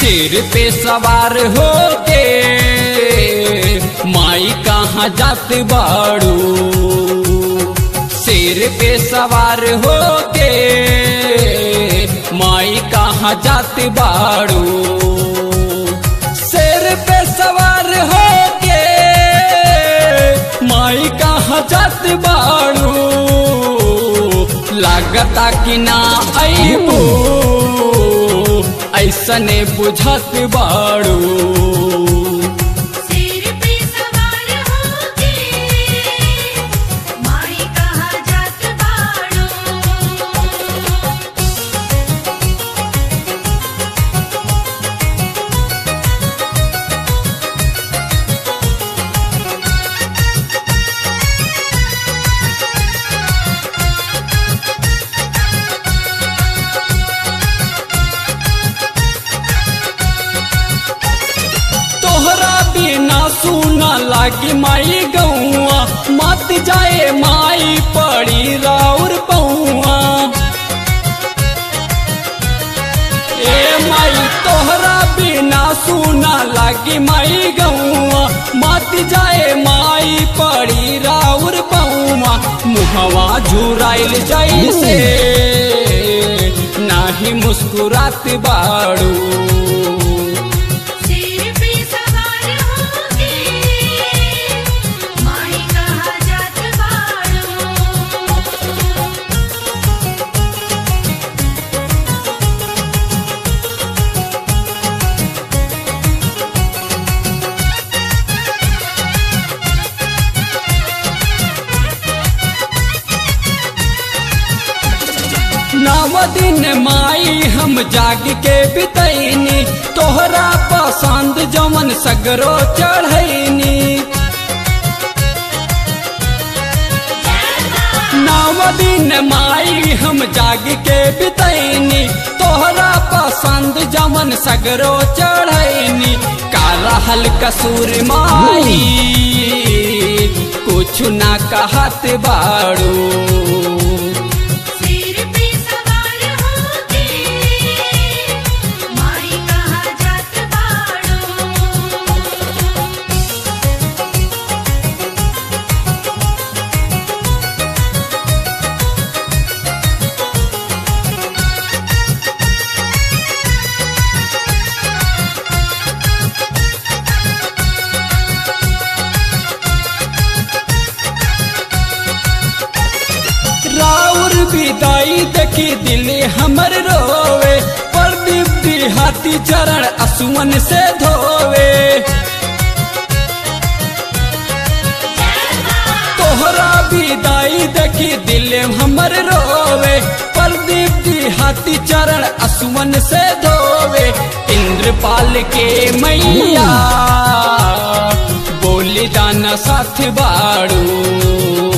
शेर पे सवार हो के माई कहाँ जात बाड़ू शेर पे सवार हो के माई कहाँ जात बाड़ू शेर पे सवार हो के माई कहाँ जात बाड़ू लागता कि ना अबू ऐसने बुझत बाड़ू सिर पे सवार होके माई कहाँ जात बाड़ो तोहरा बिना सुना लागी माई गौआ मत जाए माई पड़ी राउर पौआ ए माई तोहरा बिना सुना लागी माई गौआ मत जाए माई पड़ी राउर पौआ मुहवा झुराइल जैसे नाही मुस्कुरात बाड़ू सिर पे सवार होके माई कहाँ जात बाड़ो नव दिन माई हम जाग के बितैनी तोहरा पसंद जमन सगरो चढ़ैनी नव दिन माई हम जाग के बितैनी तोहरा पसंद जमन सगरो चढ़ैनी काला हल कसूर माई कुछ ना कहत बाड़ू सिर पे सवार होके माई कहाँ जात बाड़ो राउर विदाई देखी दिल हमर रोवे प्रदीप दिहाती चरण असुमन से धोवे तोहरा विदाई देखी दिल हमर रोवे प्रदीप दिहाती चरण असुमन से धोवे इंद्रपाल के मैया बोली दाना साथ बाड़ू